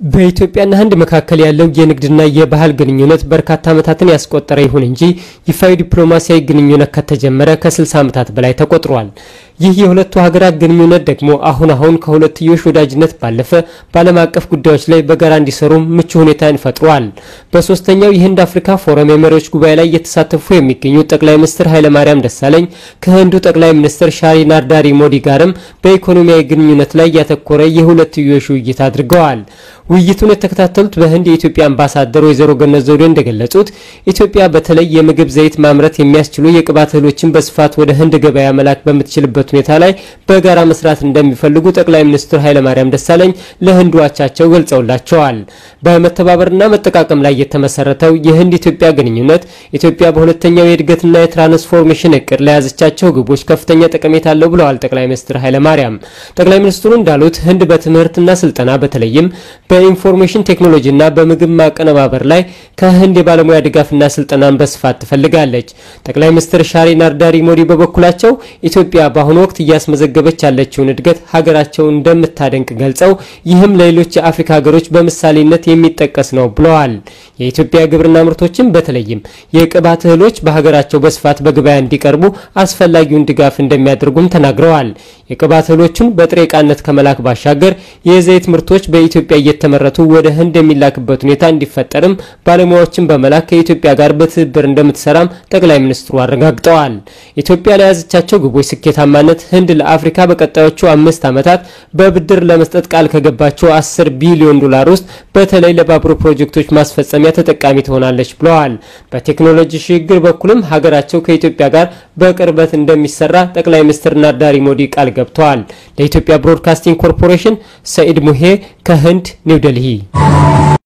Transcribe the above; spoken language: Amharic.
በኢትዮጵያና ህንድ መካከል ያለው የንግድና የባህል ግንኙነት በርካታ ዓመታትን ያስቆጠረ ይሁን እንጂ ይፋዊ ዲፕሎማሲያዊ ግንኙነት ከተጀመረ ከ60 ዓመታት በላይ ተቆጥሯል። ይህ የሁለቱ ሀገራት ግንኙነት ደግሞ አሁን አሁን ከሁለትዮሽ ወዳጅነት ባለፈ በዓለም አቀፍ ጉዳዮች ላይ በጋራ እንዲሰሩ ምቹ ሁኔታን ፈጥሯል። በሶስተኛው የህንድ አፍሪካ ፎረም የመሪዎች ጉባኤ ላይ እየተሳተፉ የሚገኙት ጠቅላይ ሚኒስትር ኃይለማርያም ደሳለኝ ከህንዱ ጠቅላይ ሚኒስትር ሻሪ ናርዳሪ ሞዲ ጋርም በኢኮኖሚያዊ ግንኙነት ላይ ያተኮረ የሁለትዮሽ ውይይት አድርገዋል። ውይይቱን የተከታተሉት በህንድ የኢትዮጵያ አምባሳደር ወይዘሮ ገነት ዘውዴ እንደገለጹት ኢትዮጵያ በተለይ የምግብ ዘይት ማምረት የሚያስችሉ የቅባት እህሎችን በስፋት ወደ ህንድ ገበያ መላክ በምትችልበት ሁኔታ ላይ በጋራ መስራት እንደሚፈልጉ ጠቅላይ ሚኒስትር ኃይለማርያም ደሳለኝ ለህንዱ አቻቸው ገልጸውላቸዋል። በመተባበርና መጠቃቀም ላይ የተመሰረተው የህንድ ኢትዮጵያ ግንኙነት ኢትዮጵያ በሁለተኛው የእድገትና የትራንስፎርሜሽን እቅድ ለያዘቻቸው ግቦች ከፍተኛ ጠቀሜታ አለው ብለዋል ጠቅላይ ሚኒስትር ኃይለማርያም። ጠቅላይ ሚኒስትሩ እንዳሉት ህንድ በትምህርትና ስልጠና በተለይም በኢንፎርሜሽን ቴክኖሎጂና በምግብ ማቀነባበር ላይ ከህንድ የባለሙያ ድጋፍና ስልጠናን በስፋት ትፈልጋለች። ጠቅላይ ሚኒስትር ሻሪ ናርዳሪ ሞዲ በበኩላቸው ኢትዮጵያ በአሁኑ ወቅት እያስመዘገበች ያለችውን እድገት ሀገራቸው እንደምታደንቅ ገልጸው ይህም ለሌሎች የአፍሪካ ሀገሮች በምሳሌነት የሚጠቀስ ነው ብለዋል። የኢትዮጵያ ግብርና ምርቶችን በተለይም የቅባት እህሎች በሀገራቸው በስፋት በገበያ እንዲቀርቡ አስፈላጊውን ድጋፍ እንደሚያደርጉም ተናግረዋል። የቅባት እህሎቹን በጥሬ ዕቃነት ከመላክ ባሻገር የዘይት ምርቶች በኢትዮጵያ እየተመረቱ ወደ ህንድ የሚላክበት ሁኔታ እንዲፈጠርም ባለሙያዎችን በመላክ ከኢትዮጵያ ጋር በትብብር እንደምትሰራም ጠቅላይ ሚኒስትሩ አረጋግጠዋል። ኢትዮጵያ ለያዘቻቸው ግቦች ስኬታማነት ህንድ ለአፍሪካ በቀጣዮቹ አምስት ዓመታት በብድር ለመስጠት ቃል ከገባቸው 10 ቢሊዮን ዶላር ውስጥ በተለይ ለባቡር ፕሮጀክቶች ማስፈጸሚያ ተጠቃሚ ትሆናለች ብለዋል። በቴክኖሎጂ ሽግግር በኩልም ሀገራቸው ከኢትዮጵያ ጋር በቅርበት እንደሚሰራ ጠቅላይ ሚኒስትር ናርዳሪ ሞዲ ቃል ገብተዋል። ለኢትዮጵያ ብሮድካስቲንግ ኮርፖሬሽን ሰኢድ ሙሄ ከህንድ ኒው ዴልሂ